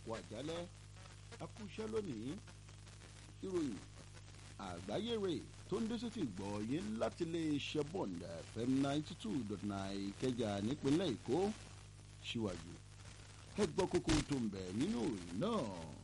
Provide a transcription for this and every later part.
àkó àjálẹ́ akúṣẹ́ lónìí ìròyìn àgbáyé rè tó ń dé sétí gbọ́ yé láti lè ṣe bond fm ninety two dot nine ìkẹjà nípínlẹ̀ èkó síwájú ẹ gbọ́ kókó tó ń bẹ̀ nínú ìròyìn náà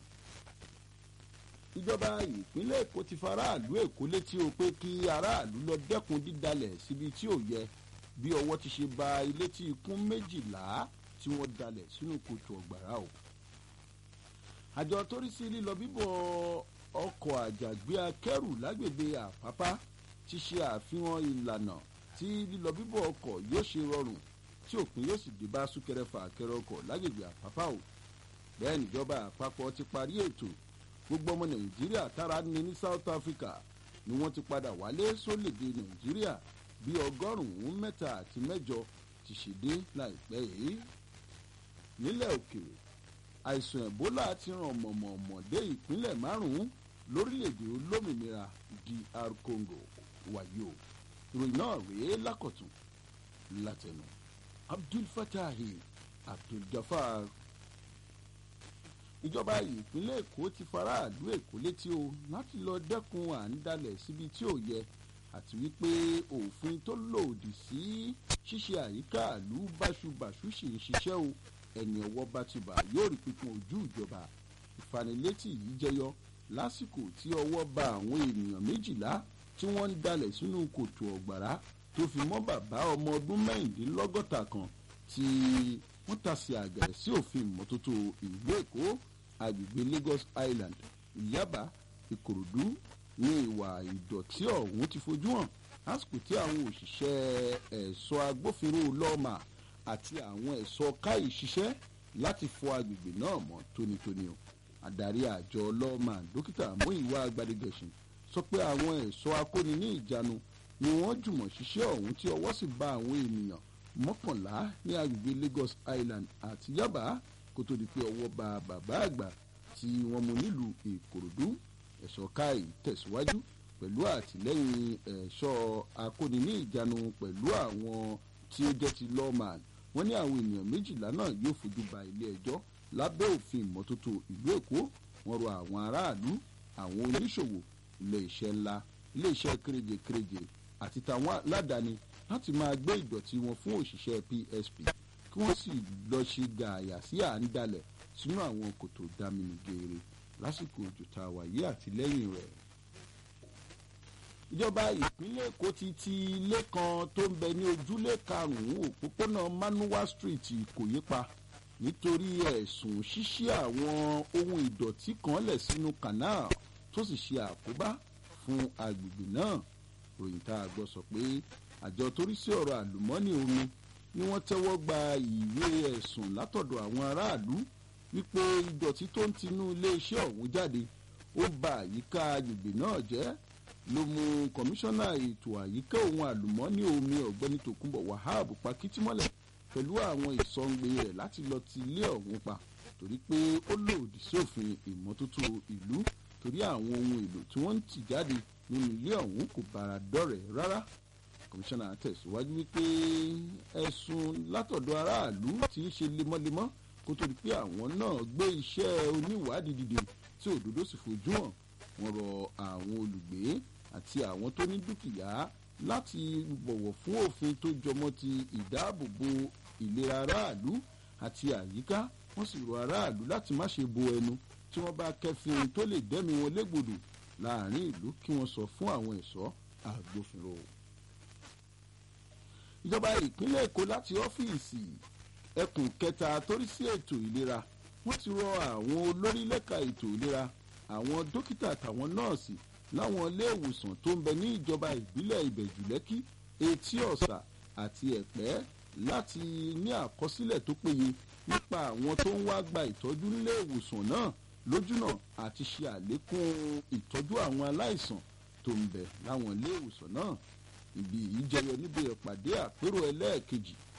ìjọba ìpínlẹ̀ èkó ti faraàlú èkó létí o pé kí aráàlú lọ dẹ́kun dídalẹ̀ síbi tí ò yẹ bí ọwọ́ ti ṣe ba ilé tí ikún méjìlá tí wọ́n dalẹ̀ sínú kòtò ọ̀gbàrá o àjọ tó rí sí lílọ bíbọ̀ ọkọ̀ àjàgbé akẹ́rù lágbègbè àpápá ti ṣe àfihàn ìlànà tí lílọ bíbọ̀ ọkọ̀ yóò ṣe rọrùn tí òpin yóò sì dé bá súnkẹrẹ fàkẹrẹ ọkọ̀ lágbègbè àpápá o bẹ́ẹ̀ níjọba àpapọ̀ ti parí ètò gbogbo ọmọ nàìjíríà tára ní ní south africa ni wọ́n ti padà wálé sólèdè nàìjíríà bí ọgọ́rùn-ún mẹ́ta àti mẹ́jọ ti ṣèdé láìpẹ́ yìí nílẹ̀ òkèèrè àìsàn ebola ti ràn mọ̀mọ̀mọ̀ dé ìpínlẹ̀ márùn-ún lórílẹ̀‐èdè olómìnira dr congo wàyí o ìròyìn náà rèé lákọ̀tún látẹnu abdul fatahi abdul jafar ìjọba ìpínlẹ̀ èkó ti faraàlú èkó létí o láti lọ dẹ́kun à ń dalẹ̀ síbi tí ò yẹ àti wípé òfin tó lòdì sí ṣíṣe àyíká àlú báṣubàṣu ṣì ń ṣiṣẹ́ o ẹni ọwọ́ bá ti bà yóò rí pípọn ojú ìjọba ìfanilétí yìí jẹyọ lásìkò tí ọwọ́ ba àwọn ènìyàn méjìlá tí wọ́n ń dalẹ̀ sínú kòtò ọ̀gbàrá tó fi mọ́ bàbá ọmọ ọdún mẹ́rìndínlọ́gọ́ta kan tí wọ́n tasẹ̀ àgẹ̀rẹ̀ sí òfin ìmọ́tótó ìlú èkó agbègbè lagos island ìyábà ìkòròdú ní ìwà ìdọ̀tí ọ̀hún ti fojú hàn lásìkò tí àwọn òṣìṣẹ́ ẹ̀ṣọ́ agbófinró lọ́ọ̀mà àti àwọn ẹ̀ṣọ́ káyì ṣiṣẹ́ láti fọ agbègbè náà mọ́ tónítóní o adarí àjọ lọ́ọ̀mà dókítà múìwá gbadigẹ̀sìn sọ pé àwọn ẹ̀ṣọ́ akóni ní ìjánu ni wọ́n jùmọ̀ ṣiṣẹ́ ọ̀hún tí ọwọ́ sì ba àwọn ènìyàn mọ́kànlá ní agbègbè lagos island àti yaba kó tó di pé ọwọ́ ba bàbá àgbà tí wọ́n mú nílùú ìkòròdú ẹ̀ṣọ́ káyì tẹ̀síwájú pẹ̀lú àtìlẹ́yìn ẹ̀ṣọ́ akóni ní ìjánu pẹ̀lú àwọn tí ó jẹ́ ti lawman wọ́n ní àwọn ènìyàn méjìlá náà yóò fojú ba ilé ẹjọ́ lábẹ́ òfin ìmọ́tótó ìlú èkó wọ́n rọ àwọn aráàlú àwọn oníṣòwò ilé iṣẹ́ ńlá ilé iṣẹ́ kéréje kéréje àti tàwọn aládàáni láti máa gbé ìdọ̀tí wọn fún òṣìṣẹ́ psp kí wọ́n sì lọ ṣe gààyà sí à ń dalẹ̀ sínú àwọn kòtò dámini geere lásìkò òjò tá a wà yí àtìlẹ́yìn rẹ̀ ìjọba ìpínlẹ̀ èkó ti ti ilé kan tó ń bẹ ní ojúlé karùn-ún òpópónà manuwa street ìkòyí pa nítorí ẹ̀sùn ṣíṣí àwọn ohun ìdọ̀tí kan lẹ̀ sínú canal tó sì ṣe àkóbá fún agbègbè náà ròyìn tá a gbọ́ sọ pé àjọ torí sí ọ̀rọ̀ àlùmọ́ọ́nì omi ni wọ́n tẹ́wọ́ gba ìwé ẹ̀sùn látọ̀dọ̀ àwọn aráàlú wípé ìdọ̀tí tó ń tinú iléeṣẹ́ ọ̀hún jáde ó ba àyíká agbègbè náà jẹ́ ló mú kọmíṣánná ètò àyíká ohun àlùmọ́ọ́nì omi ọ̀gbẹ́ni tòkunbọ̀ wahab pakitimọ́lẹ̀ pẹ̀lú àwọn ìsọ̀ǹgbẹ rẹ̀ láti lọ ti ilé ọ̀hún pa torí pé ó lòdì sófin ìmọ́tótó ìlú torí àwọn ohun èlò tí wọ́n ń tì jáde nínú ilé ọ̀hún kò bára dọ́rẹ̀ rárá kọmíṣánná tẹ̀síwájú wípé ẹ̀sùn látọ̀dọ̀ aráàlú ti ń ṣe lemọ́lemọ́ kó tó di pé àwọn náà gbé iṣẹ́ oníwádìí dìde tí òdodo sì fojú hàn wọ́n rọ àwọn olùgbé àti àwọn tó ní dúkìá láti bọ̀wọ̀ fún òfin tó jọmọ́ ti ìdáàbòbò ìlera aráàlú àti àyíká wọ́n sì rọ aráàlú láti má ṣe bo ẹnu tí wọ́n bá kẹ́fìn ohun tó lè dẹ́mi wọn légbodò láàrin ìlú kí wọ́n sọ fún àwọn ẹ̀ṣọ́ agbófinró. ìjọba ìpínlẹ̀ èkó láti ọ́fíìsì ẹkùn kẹta torí sí ètò ìlera wọ́n ti rọ àwọn olórí lẹ́ka ètò ìlera àwọn dókítà àtàwọn nọ́ọ̀sì láwọn iléèwòsàn tó ń bẹ ní ìjọba ìbílẹ̀ ìbẹ̀jùlẹ́kì etí ọ̀sà àti ẹ̀pẹ́ láti ní àkọsílẹ̀ tó péye nípa àwọn tó ń wá gba ìtọ́jú níléèwòsàn náà lójúnà àti ṣe àlékún ìtọ́jú àwọn aláìsàn tó ń bẹ láwọn iléèwòsàn náà ibi yìí jẹyọ níbi ìpàdé àpérò ẹlẹ́ẹ̀kejì